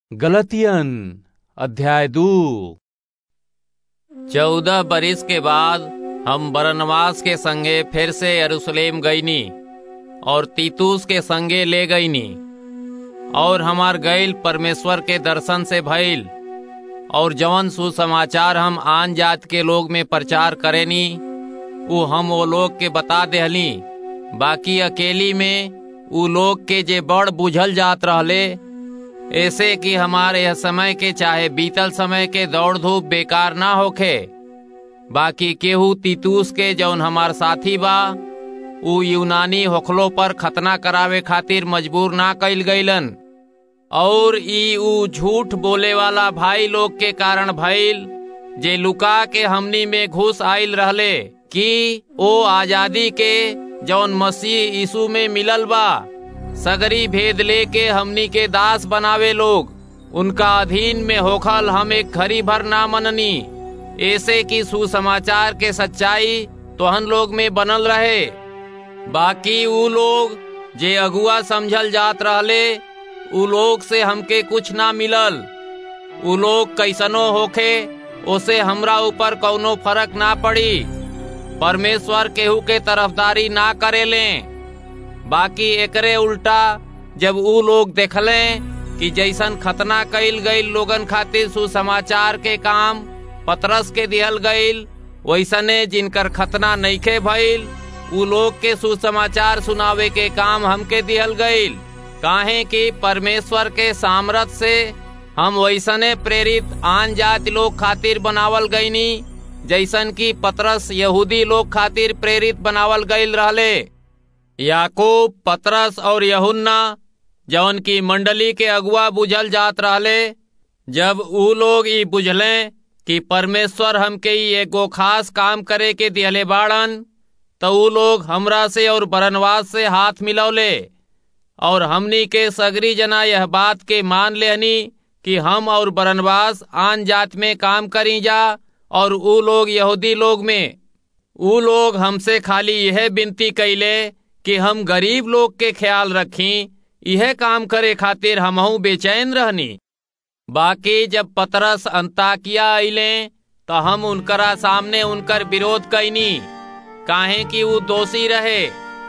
गलतियन अध्याय दू चौदह बरिस के बाद हम बरनवास के संगे फिर से यरूशलेम गईनी और तीतुस के संगे ले गईनी और हमार गईल परमेश्वर के दर्शन से भइल और जवन सुसमाचार हम आन जात के लोग में प्रचार करेनी उ हम वो लोग के बता देहली बाकी अकेली में उ लोग के जे बड़ बुझल जात रहले ऐसे कि हमारे यह समय के चाहे बीतल समय के दौड़ धूप बेकार ना होखे बाकी केहू तीतूस के जौन हमार साथी बा उ यूनानी होखलो पर खतना करावे खातिर मजबूर ना कइल गईलन और ई उ झूठ बोले वाला भाई लोग के कारण भइल जे लुका के हमनी में घुस आइल रहले कि ओ आजादी के जौन मसीह यीशु में मिलल बा सगरी भेद लेके हमनी के दास बनावे लोग उनका अधीन में होखल हम एक घड़ी भर ना मननी ऐसे कि सुसमाचार के सच्चाई तोहन लोग में बनल रहे बाकी उ लोग जे अगुआ समझल जात रहले उ लोग से हमके कुछ ना मिलल उ लोग कैसनो होखे ओसे हमरा ऊपर कौनो फर्क ना पड़ी परमेश्वर केहू के तरफदारी ना करेले बाकी एकरे उल्टा जब उ लोग देखले कि जैसन खतना कइल गईल लोगन खातिर सुसमाचार के काम पतरस के दिहल गईल वैसने जिनकर खतना नइखे भइल उ लोग के सुसमाचार सुनावे के काम हमके दिहल गईल काहे कि परमेश्वर के सामर्थ से हम वैसने प्रेरित आन जाति लोग खातिर बनावल गईनी जैसन कि पतरस यहूदी लोग खातिर प्रेरित बनावल गईल रहले याकूब पतरस और यहुन्ना जवन की मंडली के अगुआ बुझल जात रहले जब उ लोग ई बुझले कि परमेश्वर हमके ई एगो खास काम करे के दिहले बाड़न तो उ लोग हमरा से और बरनवास से हाथ मिलौले और हमनी के सगरी जना यह बात के मान लेहनी कि हम और बरनवास आन जात में काम करी जा और उ लोग यहूदी लोग में उ लोग हमसे खाली यह विनती कैले कि हम गरीब लोग के ख्याल रखी यह काम करे खातिर हमहू बेचैन रहनी बाकी जब पतरस अंताकिया अइले तो हम उनकरा सामने उनकर विरोध कैनी काहे कि वो दोषी रहे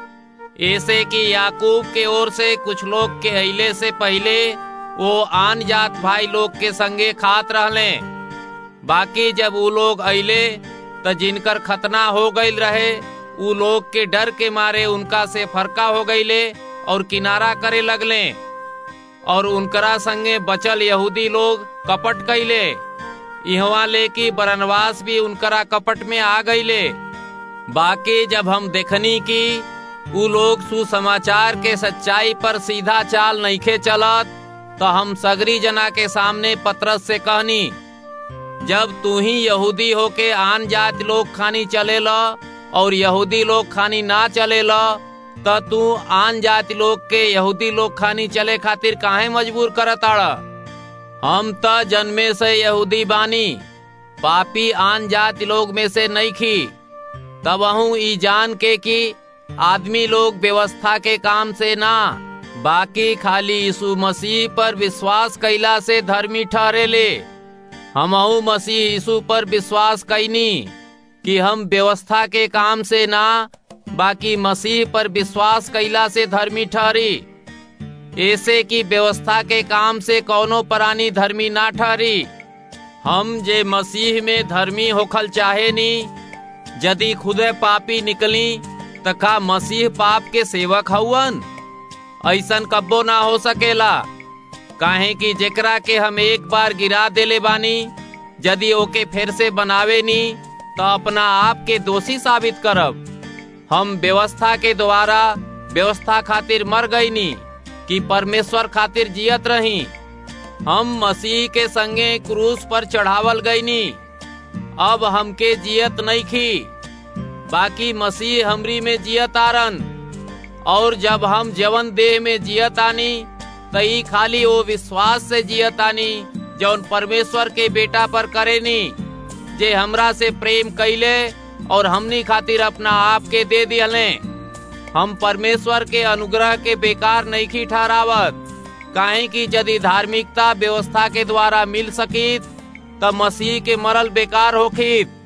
ऐसे कि याकूब के ओर से कुछ लोग के अइले से पहले वो आन जात भाई लोग के संगे खात रहले बाकी जब वो लोग अइले तो जिनकर खतना हो गईल रहे उ लोग के डर के मारे उनका से फरका हो गईले और किनारा करे लगले और उनकरा संगे बचल यहूदी लोग कपट कैले इहवा ले कि बरनवास भी उनकरा कपट में आ गईले बाकी जब हम देखनी कि उ लोग सुसमाचार के सच्चाई पर सीधा चाल नइखे चलत तो हम सगरी जना के सामने पतरस से कहनी जब तू ही यहूदी होके आन जात लोग खानी चलेला और यहूदी लोग खानी ना चलेला त तू आन जाति लोग के यहूदी लोग खानी चले खातिर काहे मजबूर करताड़ा हम त जन्मे से यहूदी बानी पापी आन जाति लोग में से नहीं खी तब ई जान के कि आदमी लोग व्यवस्था के काम से ना बाकी खाली यीशु मसीह पर विश्वास कैला से धर्मी ठहरे ले हमहू मसीह यीशु पर विश्वास कैनी कि हम व्यवस्था के काम से ना बाकी मसीह पर विश्वास कैला से धर्मी ठहरी ऐसे कि व्यवस्था के काम से कौनो प्राणी धर्मी ना ठहरी हम जे मसीह में धर्मी होखल चाहे नी यदि खुदे पापी निकली त का मसीह पाप के सेवक हउवन ऐसन कब्बो ना हो सकेला काहे कि जेकरा के हम एक बार गिरा देले बानी यदि ओके फिर से बनावे नी तो अपना आप के दोषी साबित करब हम व्यवस्था के द्वारा व्यवस्था खातिर मर गई नी कि परमेश्वर खातिर जियत रही हम मसीह के संगे क्रूस पर चढ़ावल गई नी अब हमके जियत नहीं खी बाकी मसीह हमरी में जियत आरन और जब हम जवन देह में जियत आनी तई खाली वो विश्वास से जियत आनी जौन परमेश्वर के बेटा पर करेनी जे हमरा से प्रेम कैले और हमनी खातिर अपना आप के दे दियले हम परमेश्वर के अनुग्रह के बेकार नहीं खी ठहरावत काहे कि यदि धार्मिकता व्यवस्था के द्वारा मिल सकित तब मसीह के मरल बेकार होखित